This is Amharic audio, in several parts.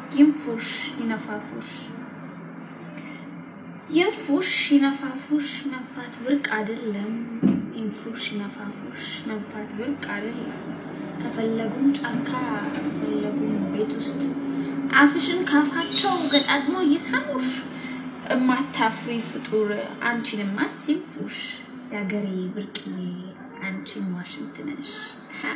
ይንፉሽ ይነፋፉሽ ይንፉሽ ይነፋፉሽ መንፋት ብርቅ አይደለም። ይንፉሽ ይነፋፉሽ መንፋት ብርቅ አይደለም። ከፈለጉም ጫካ ከፈለጉም ቤት ውስጥ አፍሽን ካፋቸው ገጣጥሞ እየሳሙሽ እማታፍሪ ፍጡር አንቺንማ ሲንፉሽ የአገሬ ብርቅዬ አንቺን ዋሽንት ነሽ። ሀ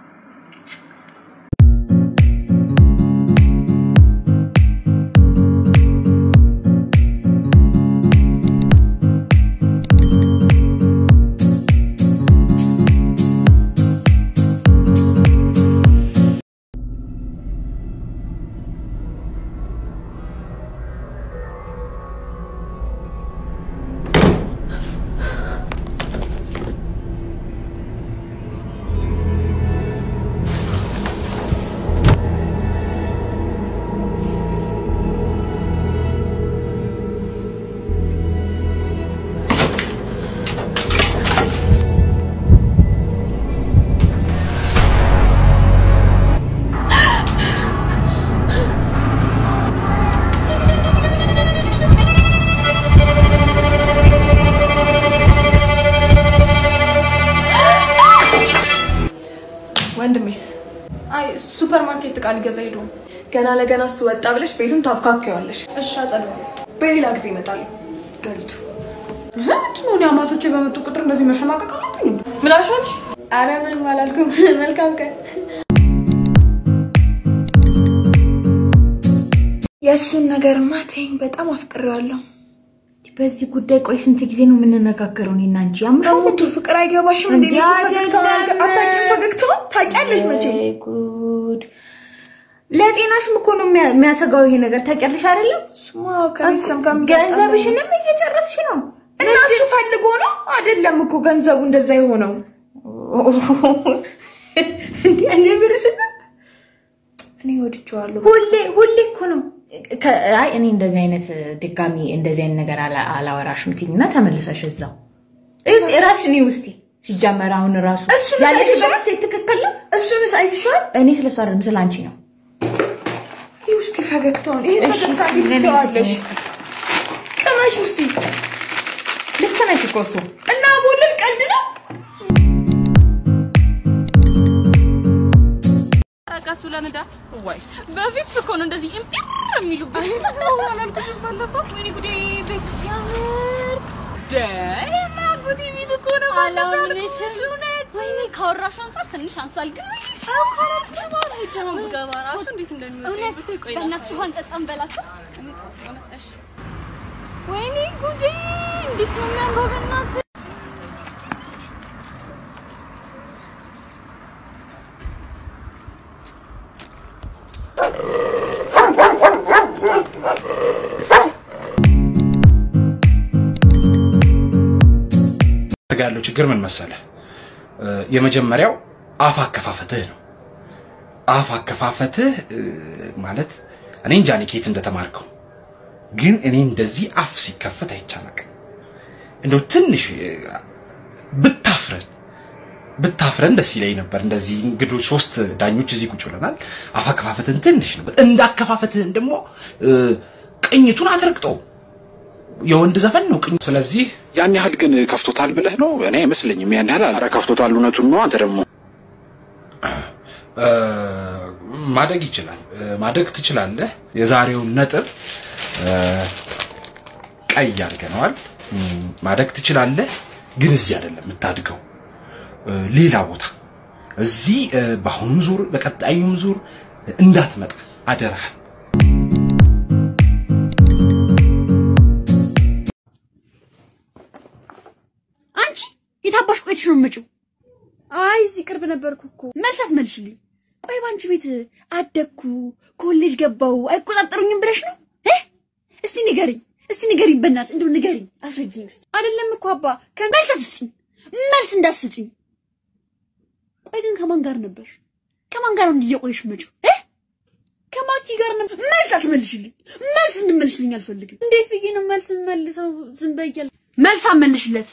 ወንድሜስ አይ ሱፐር ማርኬት እቃ ሊገዛ ሄዶ ነው። ገና ለገና እሱ ወጣ ብለሽ ቤቱን ታብካኪዋለሽ። እሺ አጸደዋለሁ። በሌላ ጊዜ እመጣለሁ። ገልቱ ምንድን ነው እኔ አማቾቼ በመጡ ቁጥር እንደዚህ መሸማቀቅ አለብኝ እንዴ? ምን አልሽ አንቺ? ኧረ ምንም አላልኩም። መልካም ቀን። የእሱን ነገር ማቴኝ በጣም አፍቅሬዋለሁ። በዚህ ጉዳይ ቆይ ስንት ጊዜ ነው የምንነጋገረው? እኔና አንቺ ያምሻል በሞቱ ፍቅር አይገባሽም እንዴ? እንዴ ፈገግታውን አይደለም። አታውቂም? ፈገግታውን ታውቂያለሽ መቼ? ወይ ጉድ! ለጤናሽም እኮ ነው የሚያ- የሚያሰጋው ይሄ ነገር ታውቂያለሽ አይደለም? እሱማ ከቤተሰብ ጋር የሚጋጠም ነው። ገንዘብሽንም እየጨረስሽ ነው። እና እሱ ፈልጎ ነው አይደለም እኮ ገንዘቡ እንደዛ የሆነው። እንዴ እኔ ብርሽን እኔ ወድጄዋለሁ። ሁሌ ሁሌ እኮ ነው ከ- አይ እኔ እንደዚህ አይነት ድጋሚ እንደዚህ አይነት ነገር አላ- አላወራሽም ትይኝና ተመልሰሽ እዛው እስቲ ራስሽን ውስቲ ሲጀመር አሁን ራሱ እሱን ያለሽበት ሳይሻል- ስቴት ትክክል ነው። እሱንስ አይተሻል? እኔ ስለሱ አይደለም ስለ አንቺ ነው። ይህ ውስጥ ፈገግታውን ይሄ እሺ፣ ፈገግታ እስኪ ለኔ ትተዋለሽ። እስኪ ቅመሽ ውስጥ ልክ ነሽ እኮ እሱ እና ቦልን ቀልድ ነው። ረቀሱ ለንዳ ወይ በፊት እኮ ነው እንደዚህ እምፒር የሚሉበት አላልኩሽም ባለፈው ወይኔ ጉዴ ቤት ሲያምር ደማጉቲ ቤት እኮ ነው አላምንሽም እውነት ወይኔ ካወራሹ አንጻር ትንሽ አንሷል ግን ወይ ሰው ካላልኩሽ በኋላ ሄጄ ነው ብገባ ራሱ እንዴት እንደሚወጣ ብታይ ቆይ በእናትሽ ውሃ እንጠጣም በላቸው እሺ ወይኔ ጉዴ እንዴት ነው የሚያምረው በእናትህ ጋር ያለው ችግር ምን መሰለህ? እ፣ የመጀመሪያው አፍ አከፋፈትህ ነው። አፍ አከፋፈትህ እ፣ ማለት እኔ እንጃ እኔ ከየት እንደተማርከው ግን እኔ እንደዚህ አፍ ሲከፈት አይቻላቅ እንደው ትንሽ እ፣ ብታፍረን ብታፍረን ደስ ይለኝ ነበር። እንደዚህ እንግዶች ሶስት ዳኞች እዚህ ቁጭ ብለናል። አፍ አከፋፈትህን ትንሽ ነበር። እንዳከፋፈትህን ደግሞ እ፣ ቅኝቱን አትረግጠው የወንድ ዘፈን ነው ቅኝ ስለዚህ ያን ያህል ግን ከፍቶታል ብለህ ነው? እኔ አይመስለኝም ያን ያህል አረ ከፍቶታል። እውነቱን ነው። አንተ ደግሞ ማደግ ይችላል፣ ማደግ ትችላለህ። የዛሬውን ነጥብ እ፣ ቀይ አድርገነዋል። እም፣ ማደግ ትችላለህ፣ ግን እዚህ አይደለም የምታድገው፣ እ፣ ሌላ ቦታ እዚህ እ፣ በአሁኑም ዙር በቀጣዩም ዙር እንዳትመጣ አደራህን። አንቺ የታባሽ ቆይተሽ ነው የምመጪው? አይ እዚህ ቅርብ ነበርኩ እኮ። መልስ አትመልሽልኝ። ቆይ ባንቺ ቤት አደግኩ፣ ኮሌጅ ገባው አይቆጣጠሩኝም ብለሽ ነው እ? እስቲ ንገሪኝ፣ እስቲ ንገሪኝ፣ በእናትህ እንደው ንገሪኝ፣ አስረጅኝ እስቲ። አይደለም እኮ አባ መልስ አትስጭኝ፣ መልስ እንዳትስጭኝ። ቆይ ግን ከማን ጋር ነበር? ከማን ጋር ነው እንዲህ እየቆየሽ የምመጪው እ? ከማኪ ጋር ነበር። መልስ አትመልሽልኝ፣ መልስ እንድመልሽልኝ አልፈልግም። እንዴት ብዬ ነው መልስ መልሰው? ዝም በያል መልስ አመልሽለት።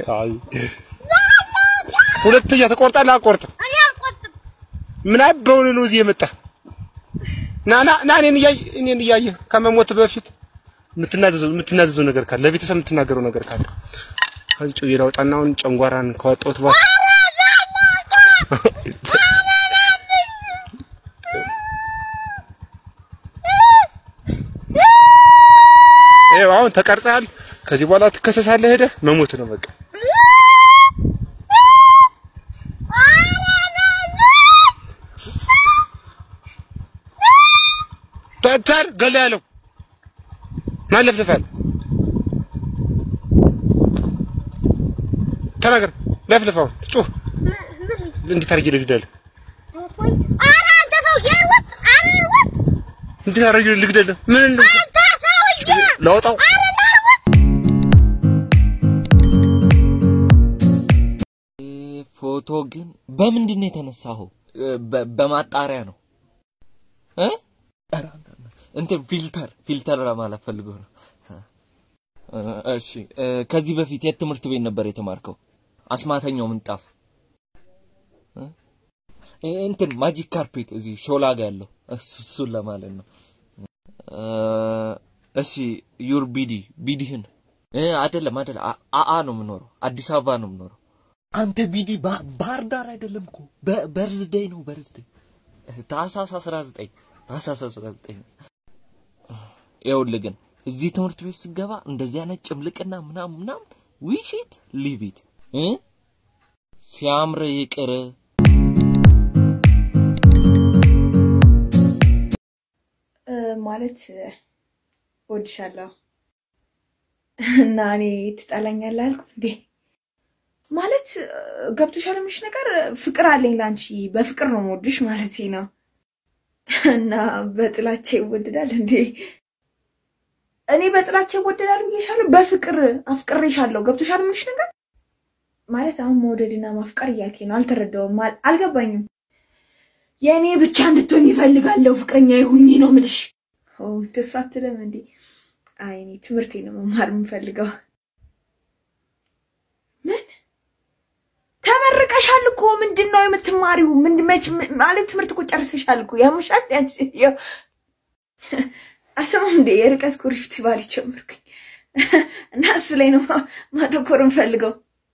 አይ ሁለተኛ ትቆርጣለህ? አቆርጥም። እኔ አልቆርጥም። ምን አበውን ነው እዚህ የመጣ ና ና ና እኔን እያየህ እኔን እያየህ ከመሞት በፊት የምትናዘዘው የምትናዘዘው ነገር ካለ ለቤተሰብ የምትናገረው ነገር ካለ ከዚህ ጩዬ ላውጣና አሁን ጨንጓራን ከወጣሁት በኋላ ይኸው አሁን ተቀርጸሃል። ከዚህ በኋላ ትከሰሳለህ። ሄደህ መሞት ነው በቃ። ተተር ገለ ያለው ማን ለፍልፋል? ተናገር። ለፍልፋው ጩህ። እንዴት አድርጌ ልግደልህ? ኧረ አንተ ሰውዬ ሩጥ! ኧረ ሩጥ! እንዴት አድርጌ ልግደልህ? ምን ነው አንተ ሰውዬ! ላውጣው? ፎቶ ግን በምንድን ነው የተነሳኸው? በ- በማጣሪያ ነው እ? ኧረ እንትን ፊልተር ፊልተር ለማለት ፈልጎ ነው። እ፣ እሺ እ፣ ከዚህ በፊት የት ትምህርት ቤት ነበር የተማርከው? አስማተኛው ምንጣፍ እ? እ፣ እንትን ማጂክ ካርፔት እዚህ ሾላ ጋ ያለው እሱ- እሱን ለማለት ነው። እ፣ እሺ ዩር ቢዲ ቢዲህን እ፣ አይደለም አይደለም አ- አአ ነው የምኖረው አዲስ አበባ ነው የምኖረው። አንተ ቢዲ ባ- ባህር ዳር አይደለም እኮ በ- በርዝዴይ ነው በርዝዴይ ታህሳስ 19 ታህሳስ 19 ይኸውልህ ግን እዚህ ትምህርት ቤት ስገባ እንደዚህ አይነት ጭምልቅና ምናምን ምናምን ዊሽት ሊቪት እ ሲያምር ይቅር እ፣ ማለት እወድሻለሁ እና እኔ ትጠላኛለህ አልኩ እንዴ? ማለት እ፣ ገብቶሻል የምልሽ ነገር ፍቅር አለኝ ለአንቺ በፍቅር ነው የምወድሽ ማለቴ ነው። እና በጥላቻ ይወደዳል እንዴ? እኔ በጥላቻ ይወደዳል ብዬሻለሁ። በፍቅር አፍቅሬሻለሁ። ገብቶሻል የምልሽ ነገር ማለት አሁን መውደድና ማፍቀር እያልከኝ ነው። አልተረዳውም፣ አል- አልገባኝም። የእኔ ብቻ እንድትሆኝ ይፈልጋለሁ። ፍቅረኛ ይሁኝ ነው ምልሽ። ኦ እንደሱ አትልም እንዴ? አይ እኔ ትምህርቴ ነው መማር የምፈልገው። ምን ተመርቀሻል እኮ ምንድን ነው የምትማሪው? ምን መች ም- ማለት ትምህርት እኮ ጨርሰሻል እኮ ያምሻል። ያንቺ ያው አሰማም እንዴ የርቀት ኩሪፍት ባል ጀመርኩኝ እና እሱ ላይ ነው ማ- ማተኮር የምፈልገው።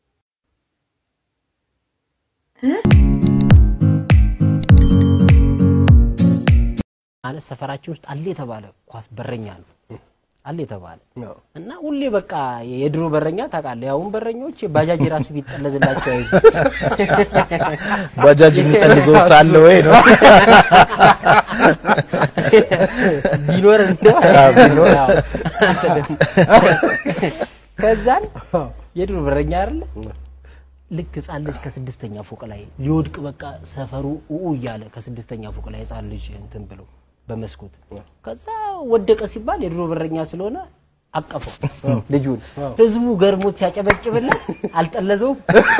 ማለት ሰፈራችን ውስጥ አለ የተባለ ኳስ በረኛ ነው አለ የተባለ እና ሁሌ በቃ የድሮ በረኛ ታውቃለህ። ያሁን በረኞች ባጃጅ ራሱ ቢጠለዝላቸው አይዙ ባጃጅ የሚጠልዘው ሳለ ወይ ነው ቢኖር እንደው አዎ፣ ቢኖር። አዎ። ከዛን የድሮ በረኛ አይደለ ልክ ህፃን ልጅ ከስድስተኛ ፎቅ ላይ ሊወድቅ በቃ ሰፈሩ ኡኡ እያለ ከስድስተኛ ፎቅ ላይ ህፃን ልጅ እንትን ብሎ በመስኮት ከዛ ወደቀ ሲባል የድሮ በረኛ ስለሆነ አቀፈው ልጁን። ህዝቡ ገርሞት ሲያጨበጭብለት አልጠለዘውም።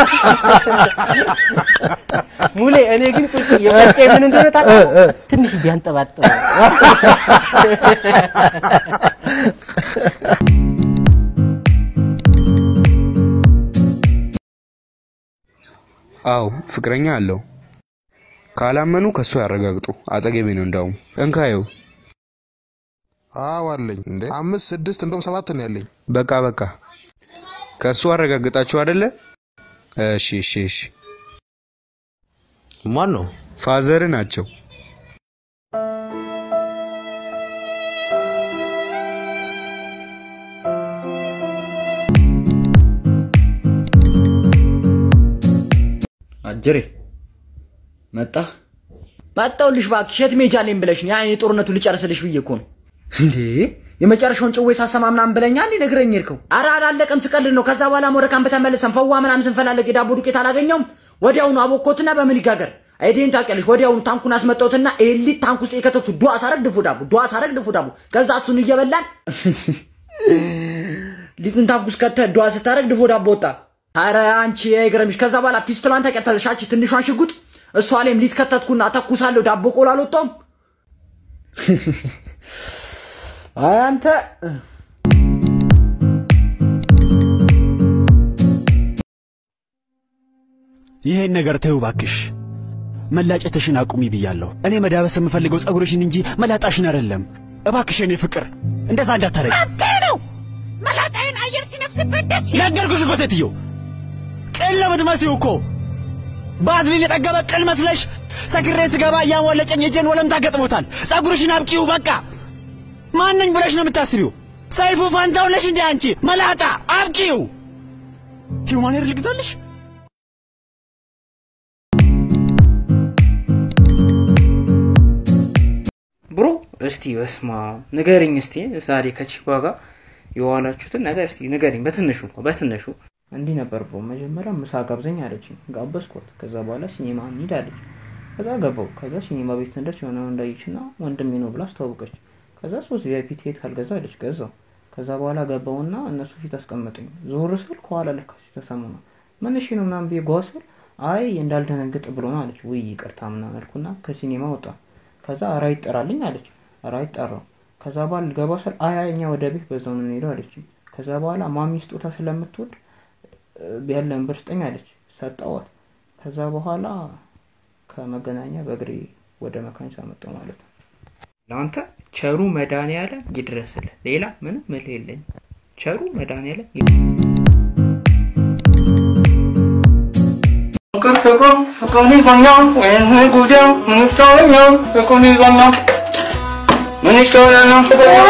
ሙሌ እኔ ግን ቁጭ የመጨ ምን እንደሆነ ታውቃለህ? ትንሽ ቢያንጠባጥብ አዎ ፍቅረኛ አለው። ካላመኑ ከሱ ያረጋግጡ። አጠገቤ ነው እንዳውም። እንካየው። አዎ አለኝ። እንዴ አምስት ስድስት እንደውም ሰባት ነው ያለኝ። በቃ በቃ ከሱ አረጋግጣችሁ አይደለ? እሺ እሺ እሺ። ማን ነው? ፋዘር ናቸው። አጀሬ መጣ መጣሁልሽ። እባክሽ የት መሄጃ አለኝ ብለሽ ነው? ያን የጦርነቱን ልጨርስልሽ ብዬ እኮ ነው። እንዴ የመጨረሻውን ጭዌ ሳሰማ ምናምን ብለኛ እንዴ ነግረኝ ሄድከው? ኧረ አላለቀም፣ ስቀልድ ነው። ከዛ በኋላ ሞረካን በተመለሰን ፈዋ ምናምን ስንፈላለግ የዳቦ ዱቄት አላገኘውም። ወዲያውኑ አቦኮትና በምን ይጋገር አይዴን ታውቂያለሽ። ወዲያውኑ ታንኩን አስመጣሁትና ኤሊት ታንክ ውስጥ የከተቱ ዱዋ ሳረግ ድፎ ዳቦ፣ ዱዋ ሳረግ ድፎ ዳቦ። ከዛ እሱን እየበላን ሊጡን ታንክ ውስጥ ከተህ ዱዋ ስታረግ ድፎ ዳቦ ወጣ። አረ አንቺ አይገርምሽ። ከዛ በኋላ ፒስቶሏን ተቀጠለሽ አንቺ ትንሿን ሽጉጥ እሷ ላይም ሊት ከተትኩና ተኩሳለሁ። ዳቦ ቆሎ አልወጣውም። አንተ ይሄን ነገር ተይው እባክሽ። መላጨትሽን አቁሚ ብያለሁ። እኔ መዳበስ የምፈልገው ጸጉርሽን እንጂ መላጣሽን አይደለም። እባክሽ የኔ ፍቅር እንደዛ እንዳታረጊ። ነው መላጣዬን አየር ሲነፍስበት ደስ ነገርኩሽ እኮ ሴትዮ፣ ቅል ለምትመስዪው እኮ ባዝሊን የጠገበ ቅል መስለሽ ሰክሬ ስገባ እያሞለጨኝ እጄን ወለምታ ገጥሞታል። ጸጉርሽን አብቂው በቃ። ማነኝ ብለሽ ነው የምታስቢው? ሰይፉ ፋንታው ነሽ እንዴ አንቺ መላጣ? አብቂው። ሂውማን ሄር ልግዛልሽ? ብሮ እስቲ በስማ ንገሪኝ እስቲ ዛሬ ከቺኳ ጋር የዋላችሁትን ነገር እስቲ ንገሪኝ በትንሹ እንኳ በትንሹ እንዲህ ነበር ብሮ መጀመሪያ ምሳ ጋብዘኝ አለችኝ ጋበዝኳት ከዛ በኋላ ሲኒማ እንሂድ አለች ከዛ ገባው ከዛ ሲኒማ ቤት እንደርስ የሆነ እንዳየችና ወንድሜ ነው ብላ አስተዋወቀች ከዛ ሶስት ቪአይፒ ቲኬት ካልገዛ አለች ገዛው ከዛ በኋላ ገባውና እነሱ ፊት አስቀመጠኝ ዞር ስል ከኋላ ለካ ሲተሰሙ ነው ምን እሺ ነው ምናምን ብዬ ጓ ስል አይ እንዳልደነግጥ ብሎ ነው አለች ውይ ይቅርታ ምናምን አልኩና ከሲኒማ ወጣ ከዛ ራይት ጠራልኝ አለች ራይት ጠራው ከዛ በኋላ ልገባ ስል አይ አይ እኛ ወደ ቤት በዛው ነው የምንሄደው አለች ከዛ በኋላ ማሚ ስጦታ ስለምትወድ ያለን ብር ስጠኝ አለች ሰጠዋት ከዛ በኋላ ከመገናኛ በእግሬ ወደ መካኒሳ መጣሁ ማለት ነው ለአንተ ቸሩ መድኃኒዓለም ይድረስልህ ሌላ ምንም ምልህ የለኝም ቸሩ መድኃኒዓለም ፍቅር ፍቅር ፍቅር ይዞኛል ወይም ጉዳዩ ምን ይሻለኛል ፍቅር ይዞኛል ምን ይሻለኛል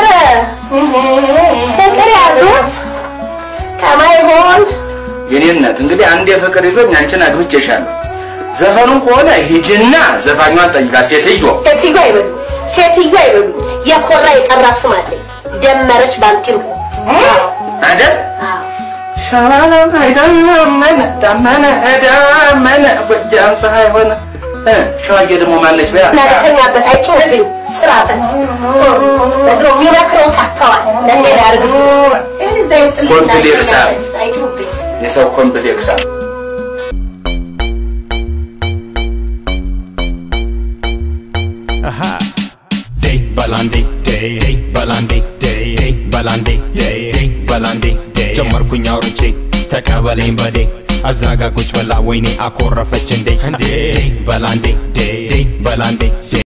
ፍቅር ያዙት ከማይሆን የኔነት እንግዲህ አንድ የፍቅር ይዞኝ አንቺን አግብቼሻለሁ። ዘፈኑን ከሆነ ሂጂና ዘፋኟን ጠይቃ ሴትዮ ሴትዮ አይበሉ ሴትዮ አይበሉ የኮራ የጠራ ስም አለኝ ደመረች ባንቲሩ አይደል? ሸዋለም አይደመነ ዳመነ ዳመነ ጎጃም ፀሐይ ሆነ እ ሸዋዬ ደግሞ ማነች በያ ናተኛበት አይጮህብኝ ስራበት በድሮ የሚመክረው ሳተዋል ለጤና ያርግብ ኮምፕሌክሳ አይጮህብኝ የሰው ኮምፕሌክሳ Aha. Day balandi day day balandi day day balandi day day balandi day ጀመርኩኝ አውርቼ ተቀበለኝ በዴ አዛጋ ቁጭ ብላ ወይኔ አኮረፈች እንዴ እንዴ በላንዴ ዴ በላንዴ